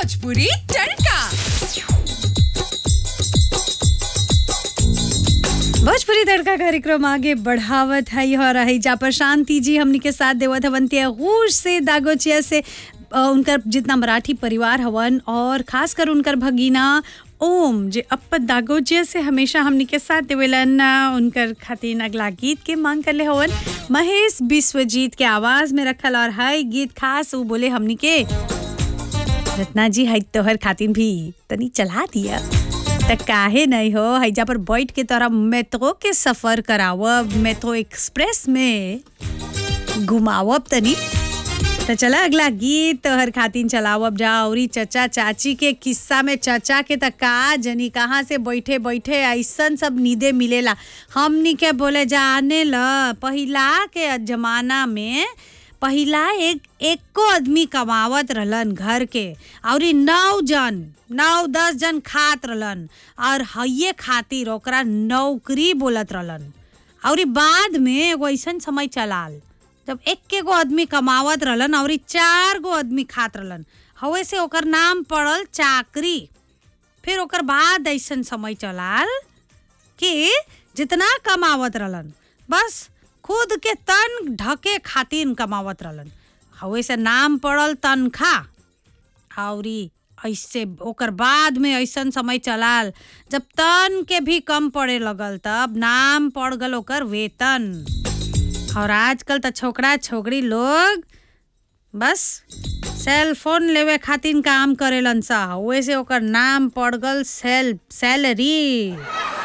भोजपुरी तड़का भोजपुरी तड़का कार्यक्रम आगे बढ़ावत है और रही जा पर शांति जी हमनी के साथ देवत हवंती गूश से दागोचिया से अ, उनकर जितना मराठी परिवार हवन और खास कर उनकर भगीना ओम जे अप दागोचिया से हमेशा हमनी के साथ देवेलन अ, उनकर खातिर अगला गीत के मांग करले हवन महेश विश्वजीत के आवाज में रखल और है गीत खास वो बोले हमनी के रत्ना जी है तोहर खातिर भी तनी चला दिया त काहे नहीं हो हैजा पर बैठ के तोरा मेट्रो के सफर करावब मेट्रो एक्सप्रेस में घुमावब तनी तो चला अगला गीत तोहर खातिर चलावब जा औरी चचा चाची के किस्सा में चचा के त का जनी कहाँ से बैठे बैठे ऐसन सब नीदे मिलेला हमनी के बोले जाने ल पहिला के जमाना में पहिला एक एको आदमी कमावत रहलन घर के और नौ जन नौ दस जन खात रहलन और हइये खातिर ओकरा नौकरी बोलत रहलन और बाद में एगो ऐसन समय चलाल जब एक गो आदमी कमावत रहलन और चार गो आदमी खात रहलन हवे से ओकर नाम पड़ल चाकरी फिर ओकर बाद ऐसन समय चलाल कि जितना कमावत रहलन बस खुद के तन ढके खातिर कमावत रहलन हवे से नाम पड़ल तनखा औरी ऐसे ओकर बाद में ऐसन समय चलाल जब तन के भी कम पड़े लगल तब नाम पड़ गल ओकर वेतन और आजकल त छोकरा छोकरी लोग बस सेल फोन लेवे खातिर काम करेलन सा वैसे ओकर नाम पड़ गल सेल सैलरी